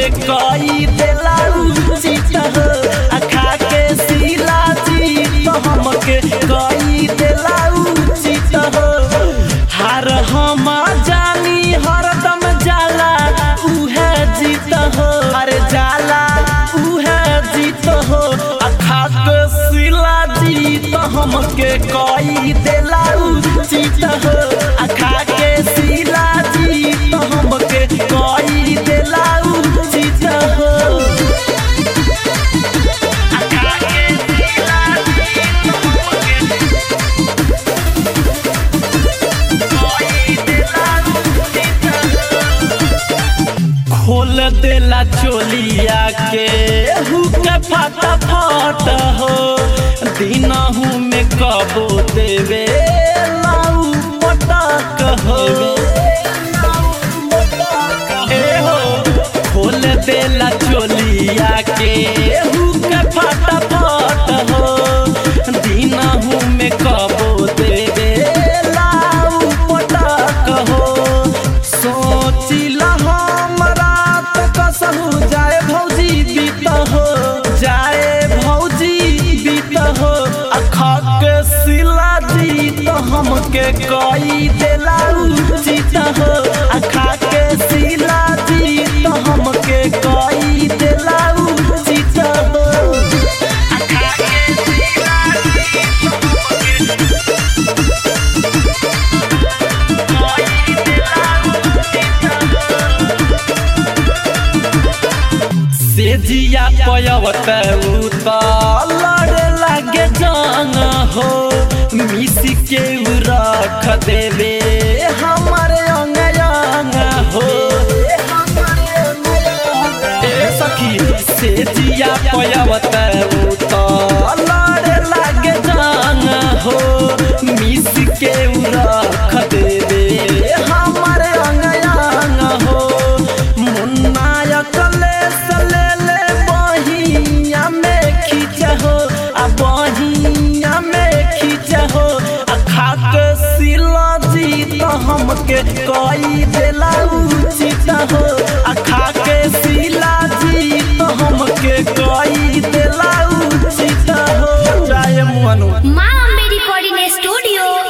हमके कई देला उचित हो आ खा के सिला जी तो हमके कई देला उचित हो हार हम जानी हरदम जाला उहे जीत हो अरे जाला उहे जीत हो आ खा के सिला जी तो हमके कई देला उचित हो आ खा के सिला जी तो हमके कई देला उचित हो आ खा के सिला जी तो हमके कई देला उचित हो खोल देला चोलिया के हुके फटा फट हो दिनहू में कबो देवे लाऊ पटक हो ए हो खोल देला चोलिया के हुके फटा फट हो दिनहू में कबो देवे लाऊ पटक हो सोचिला हमरा त कसहु जाए भौजी बीत हो जाए भौजी बीत हो अखा के सिला जी तो हमके कई देला उचित हो अखा के सिला जी तो हमके कई देला उचित हो अखा के सिला जी तो हमके सेजिया पयवत उत लड़े लागे जंग हो मिसी के उ रख देवे हमारे अंग अंग हो ए सखी सेजिया पयवत उत लड़े लागे जंग हो मिस के उ रख देवे हमारे अंग अंग हो मुन्ना अकले सले ले बहिया में खींच हो आ बहिया में खींच हो आ खा के सिला जी तो हमके कई देला उचित हो आ खा के सिला जी तो हमके कई देला उचित हो जाए मनु माँ अम्बे रिकॉर्डिंग स्टूडियो